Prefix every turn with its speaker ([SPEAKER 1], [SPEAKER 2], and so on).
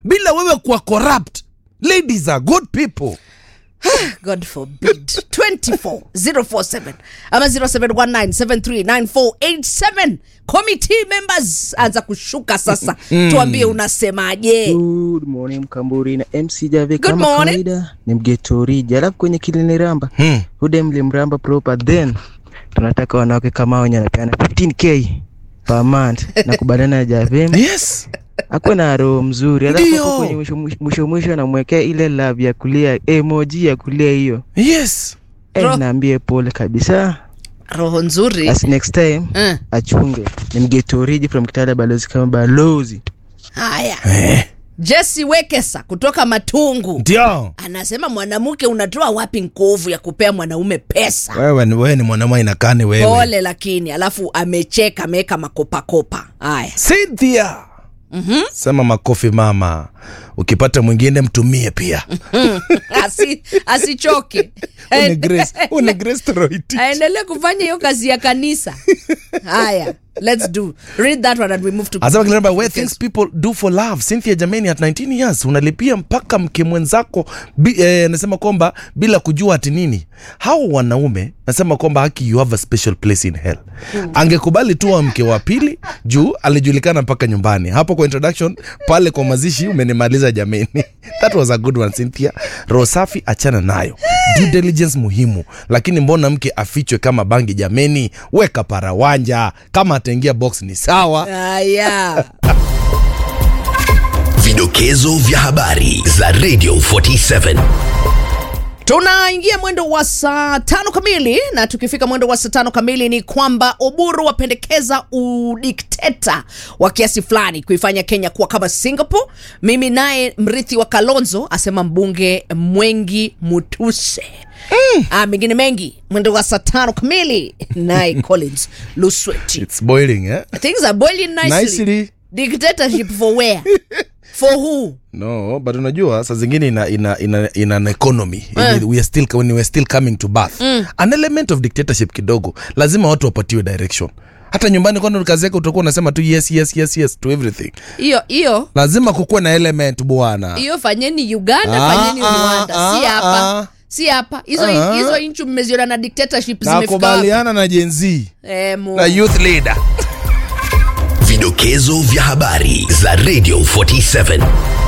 [SPEAKER 1] bila wewe kuwa corrupt ladies are good people
[SPEAKER 2] god forbid 24047 ama 0719739487 committee members anza kushuka sasa tuambie unasemaje
[SPEAKER 3] Good morning Mkamburi na MC Jave
[SPEAKER 2] Good
[SPEAKER 3] kama
[SPEAKER 2] morning.
[SPEAKER 3] kawaida ni mgetoriji, alafu kwenye kilini ramba
[SPEAKER 1] Hmm.
[SPEAKER 3] hude mlimramba proper, then tunataka wanawake kama hao wenye anapeana 15k per month na kubaliana na Jave
[SPEAKER 1] yes
[SPEAKER 3] akuwe na roho mzuri, alafu
[SPEAKER 1] Ndio.
[SPEAKER 3] hapo kwenye mwisho mwisho mwisho anamwekea ile love ya kulia emoji ya kulia hiyo
[SPEAKER 1] yes
[SPEAKER 3] eh,
[SPEAKER 2] Ro-
[SPEAKER 3] naambie pole kabisa,
[SPEAKER 2] roho nzuri
[SPEAKER 3] as next time
[SPEAKER 2] Eh,
[SPEAKER 3] achunge. Ni mgetoriji from Kitale, balozi kama balozi
[SPEAKER 2] haya
[SPEAKER 1] eh.
[SPEAKER 2] jesi wekesa kutoka matungu
[SPEAKER 1] ndio
[SPEAKER 2] anasema mwanamke unatoa wapi nguvu ya kupea mwanaume pesa
[SPEAKER 1] wewe ni, wewe ni mwanamwa inakani wewe
[SPEAKER 2] pole lakini alafu amecheka ameweka makopakopa haya
[SPEAKER 1] Cynthia mm-hmm. sema makofi mama ukipata mwingine mtumie pia
[SPEAKER 2] Asi, asichoke
[SPEAKER 1] Huyu ni Grace- huyu ni Grace Toroitich.
[SPEAKER 2] aendelee kufanya hiyo kazi ya kanisa haya let's do read that one and we move to
[SPEAKER 1] Anasema Kilemba, where things people do for love cynthia jamani at 19 years unalipia mpaka mke mwenzako bi- eh, nasema kwamba bila kujua ati nini hao wanaume nasema kwamba haki you have a special place in hell angekubali tu wa mke wa pili juu alijulikana mpaka nyumbani hapo kwa introduction pale kwa mazishi umenimaliza jameni that was a good one cynthia roho safi achana nayo due diligence muhimu lakini mbona mke afichwe kama bangi jameni weka parawanja kama ataingia box ni sawa
[SPEAKER 2] haya
[SPEAKER 4] Vidokezo vya habari za Radio 47.
[SPEAKER 2] tunaingia mwendo wa saa tano kamili na tukifika mwendo wa saa tano kamili ni kwamba uburu wapendekeza udikteta wa kiasi fulani kuifanya kenya kuwa kama singapore mimi naye mrithi wa kalonzo asema mbunge mwengi mutuse mm. ah, mengine mengi mwendo wa saa tano kamili naye collins lusweti
[SPEAKER 1] It's boiling, eh?
[SPEAKER 2] things are boiling nicely.
[SPEAKER 1] Nicely.
[SPEAKER 2] dictatorship for where for who
[SPEAKER 1] No, but unajua saa zingine ina, ina, ina, ina an economy
[SPEAKER 2] Eh.
[SPEAKER 1] we are still, when we are still coming to birth an element of dictatorship kidogo lazima watu wapatiwe direction hata nyumbani kwani kazi yake utakuwa unasema tu yes yes yes yes to everything
[SPEAKER 2] hiyo hiyo
[SPEAKER 1] lazima kukuwe na element bwana
[SPEAKER 2] hiyo fanyeni uganda
[SPEAKER 1] Ah,
[SPEAKER 2] fanyeni
[SPEAKER 1] ah,
[SPEAKER 2] rwanda si
[SPEAKER 1] ah,
[SPEAKER 2] hapa
[SPEAKER 1] ah.
[SPEAKER 2] si hapa hizo
[SPEAKER 1] Ah.
[SPEAKER 2] hizo nchi mmeziona na dictatorship zimefika wapi?
[SPEAKER 1] nakubaliana na jenzi
[SPEAKER 2] Eh, mu-
[SPEAKER 1] na youth leader
[SPEAKER 4] Vidokezo vya habari za Radio 47.